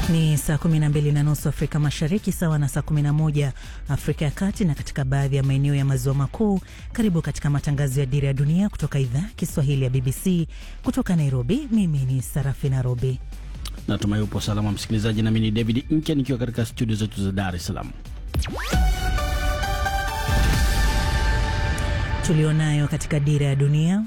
Ni saa 12 na nusu Afrika Mashariki, sawa na saa 11 Afrika ya Kati na katika baadhi ya maeneo ya maziwa makuu. Karibu katika matangazo ya Dira ya Dunia kutoka idhaa Kiswahili ya BBC kutoka Nairobi. Mimi ni Sarafina Robi. Natumai upo salama msikilizaji, nami ni David Nke nikiwa katika studio zetu za Dar es Salaam. Tulionayo katika Dira ya Dunia.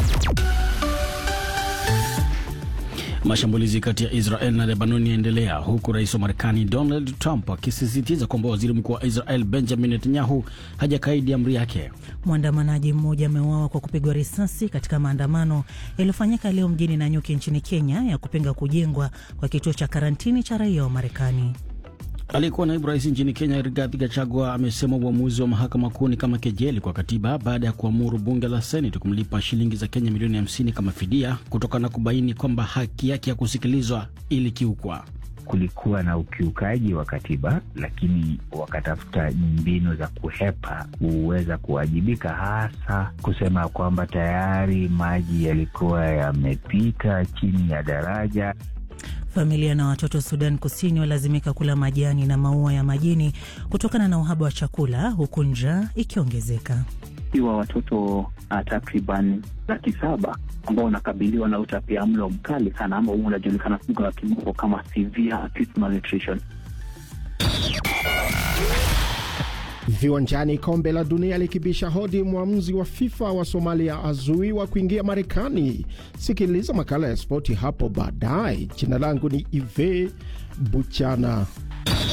Mashambulizi kati ya Israel na Lebanon yaendelea huku rais wa Marekani Donald Trump akisisitiza kwamba waziri mkuu wa Israel Benjamin Netanyahu hajakaidi amri yake. Mwandamanaji mmoja ameuawa kwa kupigwa risasi katika maandamano yaliyofanyika leo mjini Nanyuki nchini Kenya ya kupinga kujengwa kwa kituo cha karantini cha raia wa Marekani. Aliyekuwa naibu rais nchini Kenya Rigathi Gachagua amesema uamuzi wa mahakama kuu ni kama kejeli kwa katiba baada ya kuamuru bunge la Seneti kumlipa shilingi za Kenya milioni 50 kama fidia kutokana na kubaini kwamba haki yake ya kusikilizwa ilikiukwa. Kulikuwa na ukiukaji wa katiba, lakini wakatafuta mbinu za kuhepa kuweza kuwajibika, hasa kusema kwamba tayari maji yalikuwa yamepita chini ya daraja. Familia na watoto Sudan Kusini walazimika kula majani na maua ya majini kutokana na uhaba wa chakula huku njaa ikiongezeka. Iwa watoto takriban laki saba ambao wanakabiliwa na utapia mlo mkali sana ambao unajulikana lugha ya kimombo kama severe acute malnutrition. Viwanjani, kombe la dunia likibisha hodi, mwamuzi wa FIFA wa Somalia azuiwa kuingia Marekani. Sikiliza makala ya spoti hapo baadaye. Jina langu ni Ive Buchana.